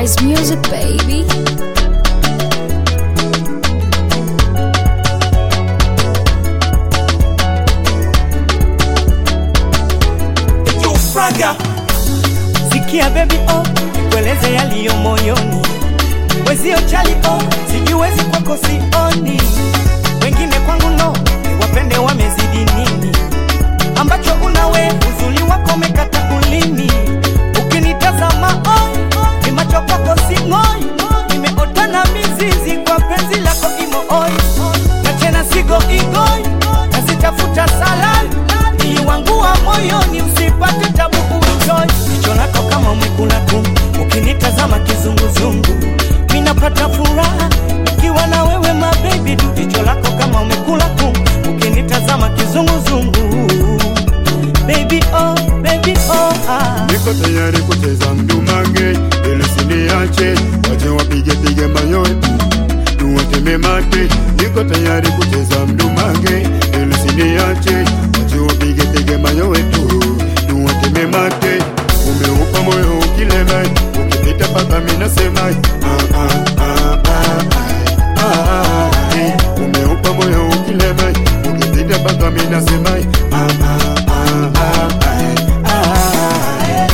Nice music, baby. Fraga. Sikia baby oh, kueleze yaliyo moyoni, wezio chali oh, sijiwezi kwako sioni, wengine kwangu no, wapende wamezidi nini, ambacho unawe uzuri wako umekata ulimi, ukinitazama oh, ni macho kwako sing'oi, nimeota na mizizi kwa penzi lako imo oi, na tena sigo igoi, nazitafuta salari ili wangu wa moyoni usipate tabu uenjoy. Jicho lako kama umekula tu, ukinitazama kizunguzungu, minapata furaha ikiwa na wewe my baby du. Jicho lako kama umekula tu, ukinitazama kizunguzungu, baby oh, baby oh ah. Niko tayari kucheza mdumange ili siniache, wache wapige pige mayowe tuwateme mate. Niko tayari kucheza mdumange ili siniache, wache wapige pige mayowe tu tuwateme mate. Umeupa moyo ukilema, ukipita paka mimi nasema ah, ah, ah, ah, ah, ah, eh. Umeupa moyo ukilema, ukipita paka mimi nasema ah, ah, ah, ah, ah, ah, eh.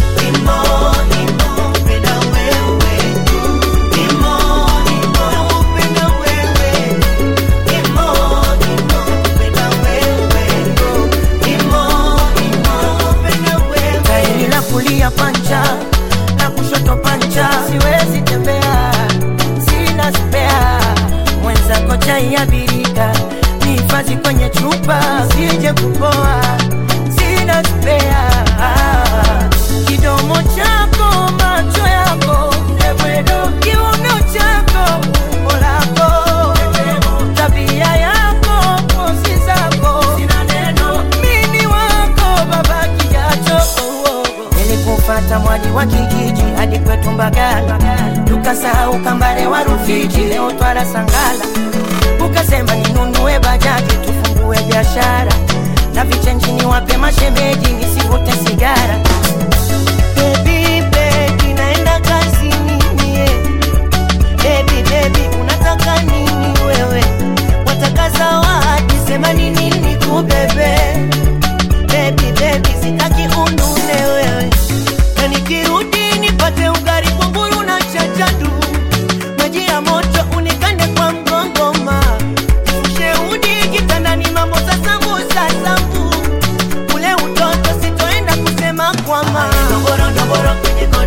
tairi la kulia pancha na kushoto pancha, siwezi tembea, sina spea. Mwenzako chai ya birika nihifadhi kwenye chupa, sije kupoa, sina spea. Kidomo chako, macho yako, ebwedo, kiuno chako, umbo lako, tabia yako, pozi zako, sina neno, mimi wako baba kijacho nilikufata mwaji wa kijiji hadi kwetu Mbagala, tukasahau kambare wa Rufiji, leo twala Sangala, ukasema ninunue bajaji tufungue biashara na vichenjini wape mashemeji nisivute sigara. Baby, baby, naenda kazini mie. Baby, baby, unataka nini wewe? Wataka zawadi, sema ni nini kubebe Baby, baby, sitaki unune wewe na nikirudi nipate ugali kunguru na chachadu maji ya moto unikande kwa mgongoma usheudi kitandani mambo sasambusa sambu ule utoto sitoenda kusema kwama ndoboro ndoboro kwenye